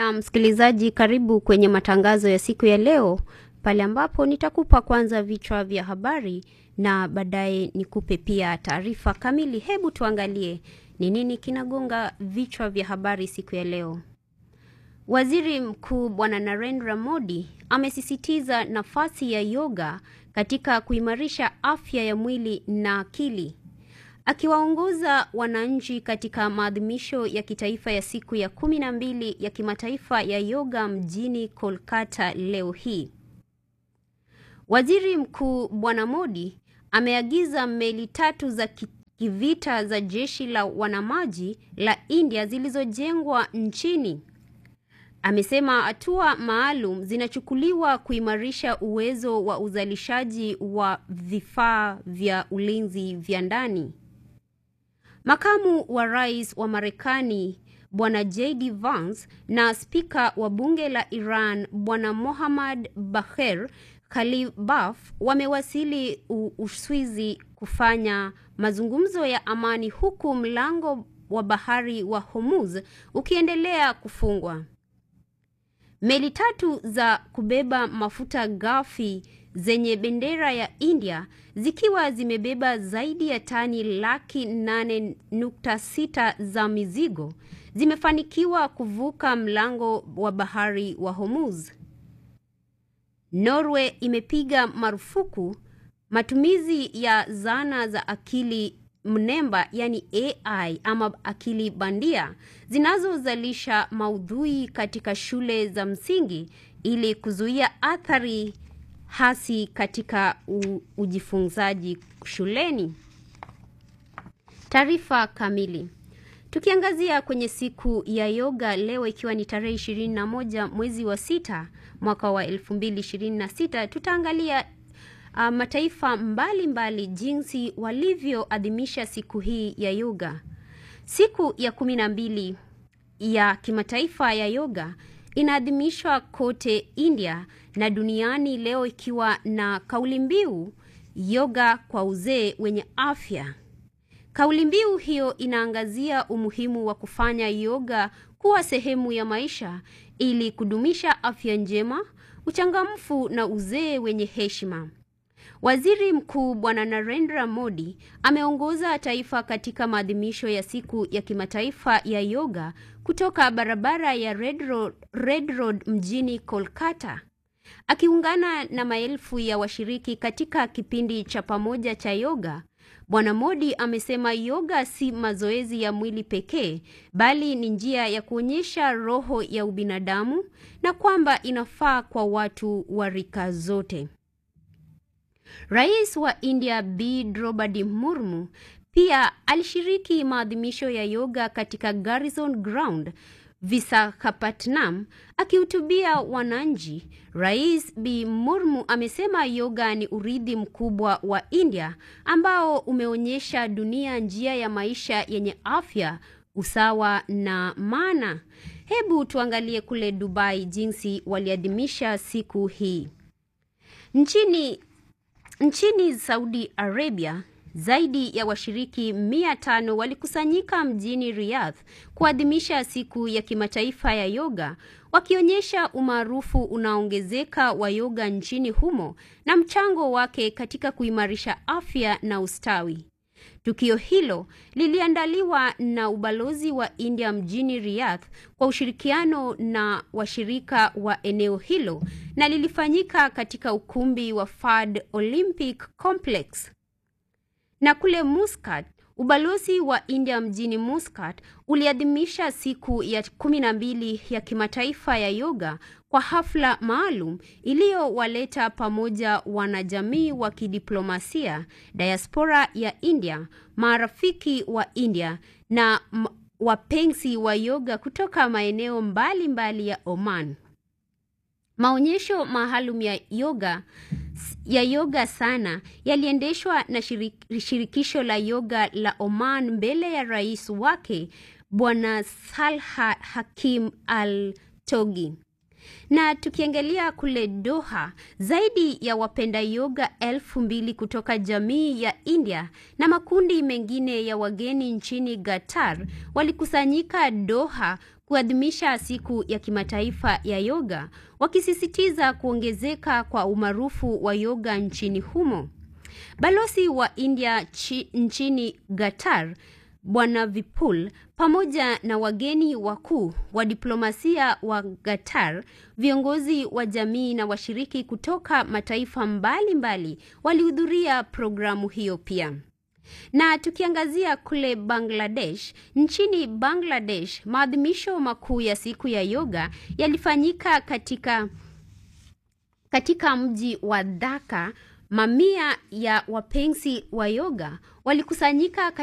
Na msikilizaji, karibu kwenye matangazo ya siku ya leo, pale ambapo nitakupa kwanza vichwa vya habari na baadaye nikupe pia taarifa kamili. Hebu tuangalie ni nini kinagonga vichwa vya habari siku ya leo. Waziri Mkuu Bwana Narendra Modi amesisitiza nafasi ya yoga katika kuimarisha afya ya mwili na akili. Akiwaongoza wananchi katika maadhimisho ya kitaifa ya siku ya kumi na mbili ya kimataifa ya yoga mjini Kolkata leo hii. Waziri Mkuu Bwana Modi ameagiza meli tatu za kivita za jeshi la wanamaji la India zilizojengwa nchini. Amesema hatua maalum zinachukuliwa kuimarisha uwezo wa uzalishaji wa vifaa vya ulinzi vya ndani. Makamu wa Rais wa Marekani Bwana JD Vance na Spika wa Bunge la Iran Bwana Mohammad Bagher Khalibaf wamewasili Uswizi kufanya mazungumzo ya amani huku mlango wa bahari wa Hormuz ukiendelea kufungwa. Meli tatu za kubeba mafuta ghafi zenye bendera ya India zikiwa zimebeba zaidi ya tani laki nane nukta sita za mizigo zimefanikiwa kuvuka mlango wa bahari wa Hormuz. Norway imepiga marufuku matumizi ya zana za akili mnemba yani AI ama akili bandia zinazozalisha maudhui katika shule za msingi ili kuzuia athari hasi katika u, ujifunzaji shuleni. Taarifa kamili. Tukiangazia kwenye siku ya yoga leo ikiwa ni tarehe ishirini na moja mwezi wa sita mwaka wa elfu mbili ishirini na sita tutaangalia uh, mataifa mbalimbali mbali jinsi walivyoadhimisha siku hii ya yoga. Siku ya kumi na mbili ya kimataifa ya yoga inaadhimishwa kote India na duniani leo ikiwa na kauli mbiu yoga kwa uzee wenye afya. Kauli mbiu hiyo inaangazia umuhimu wa kufanya yoga kuwa sehemu ya maisha ili kudumisha afya njema, uchangamfu na uzee wenye heshima. Waziri Mkuu Bwana Narendra Modi ameongoza taifa katika maadhimisho ya siku ya kimataifa ya yoga kutoka barabara ya Red Road, Red Road mjini Kolkata. Akiungana na maelfu ya washiriki katika kipindi cha pamoja cha yoga, Bwana Modi amesema yoga si mazoezi ya mwili pekee, bali ni njia ya kuonyesha roho ya ubinadamu na kwamba inafaa kwa watu wa rika zote. Rais wa India B Draupadi Murmu pia alishiriki maadhimisho ya yoga katika Garrison Ground Visakhapatnam. Akihutubia wananchi, Rais B Murmu amesema yoga ni urithi mkubwa wa India ambao umeonyesha dunia njia ya maisha yenye afya, usawa na maana. Hebu tuangalie kule Dubai jinsi waliadhimisha siku hii. Nchini Nchini Saudi Arabia, zaidi ya washiriki mia tano walikusanyika mjini Riyadh kuadhimisha siku ya kimataifa ya yoga, wakionyesha umaarufu unaongezeka wa yoga nchini humo na mchango wake katika kuimarisha afya na ustawi. Tukio hilo liliandaliwa na ubalozi wa India mjini Riyadh kwa ushirikiano na washirika wa eneo hilo na lilifanyika katika ukumbi wa Fad Olympic Complex. Na kule Muscat, ubalozi wa India mjini Muscat uliadhimisha siku ya kumi na mbili ya kimataifa ya yoga kwa hafla maalum iliyowaleta pamoja wanajamii wa kidiplomasia, diaspora ya India, marafiki wa India na wapenzi wa yoga kutoka maeneo mbalimbali mbali ya Oman. Maonyesho maalum ya yoga ya yoga sana yaliendeshwa na shirik, shirikisho la yoga la Oman mbele ya rais wake Bwana Salha Hakim Al Togi. Na tukiangalia kule Doha, zaidi ya wapenda yoga elfu mbili kutoka jamii ya India na makundi mengine ya wageni nchini Qatar walikusanyika Doha kuadhimisha siku ya kimataifa ya yoga, wakisisitiza kuongezeka kwa umaarufu wa yoga nchini humo. Balozi wa India chi, nchini Qatar Bwana Vipul pamoja na wageni wakuu wa diplomasia wa Qatar, viongozi wa jamii na washiriki kutoka mataifa mbalimbali walihudhuria programu hiyo pia. Na tukiangazia kule Bangladesh, nchini Bangladesh, maadhimisho makuu ya siku ya yoga yalifanyika katika katika mji wa Dhaka. Mamia ya wapenzi wa yoga walikusanyika